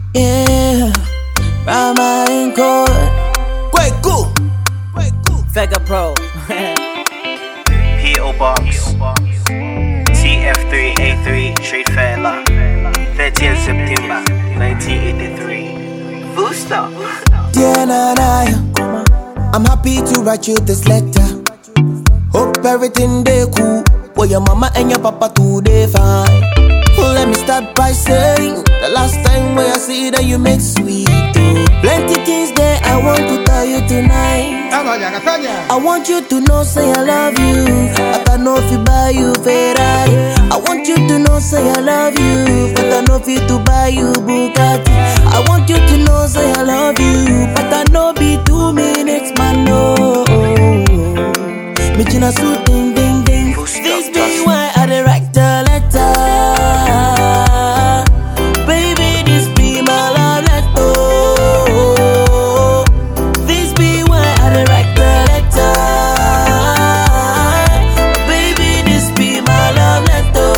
Yeah, Rama in court. Kweku. Vega Pro. P.O. Box TF3A3 Street Fairla 30th September 1983 Full stop Dear Nanaya, I'm happy to write you this letter. Hope everything they cool. For your mama and your papa too they fine. Let me start by saying the last time where I see that you make sweet. Oh. Plenty things that I want to tell you tonight. I want you to know, say I love you. But I know if you buy you Ferrari. I want you to know, say I love you. But I know if you to buy you Bugatti. I want you to know, say I love you. But I know be two minutes, man, no. Me china suit, ding, ding, ding. Full stop, This be just- why I dey write the letter. Baby, this be my love letter. This be why I dey write the letter. Baby, this be my love letter.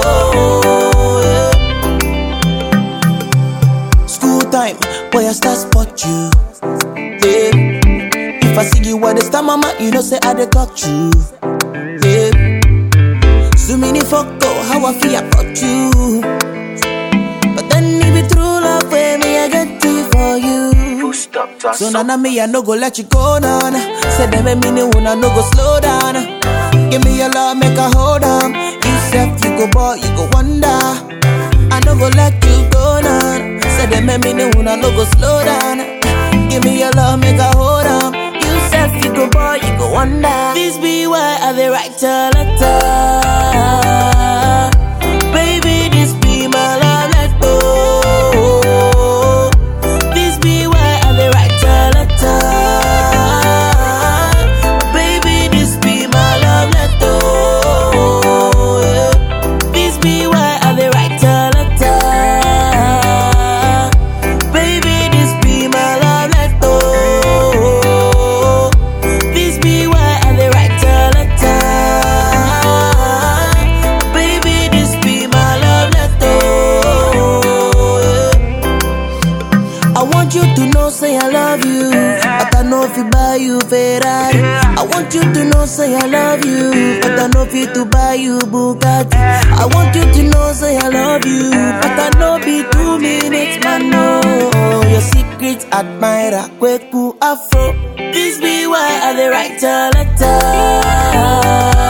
School time, boy, I start spot you. Yeah. If I see you at the star, mama, you know say I dey talk true. Yeah. So many fuck up how I feel about you. But then it be true love where me I get to for you. Full stop just So nana me I no go let you go down. Say them me no wanna no go slow down. Give me your love, make a hold on. You said you go boy, you go wonder. I no go let you go down. Say them me no wanna no go slow down. Give me your love, make a hold on. You said you go boy, you go wonder. This be why I dey write a letter. Baby, this be my love letter. This be why I dey write a letter. Baby, this be my love letter. Yeah. This be why I dey write a letter. Baby, this be my love letter. This be why I dey write a letter. Baby, this be my love letter. Yeah. I want you to know, say I love you. But I know if you buy you Ferrari. I want you to know, say I love you. But I know if you to buy you Bugatti. I want you to know, say I love you. But I know be two minutes, man, no. Your secret admirer, Kweku Afro. This be why I dey write a letter.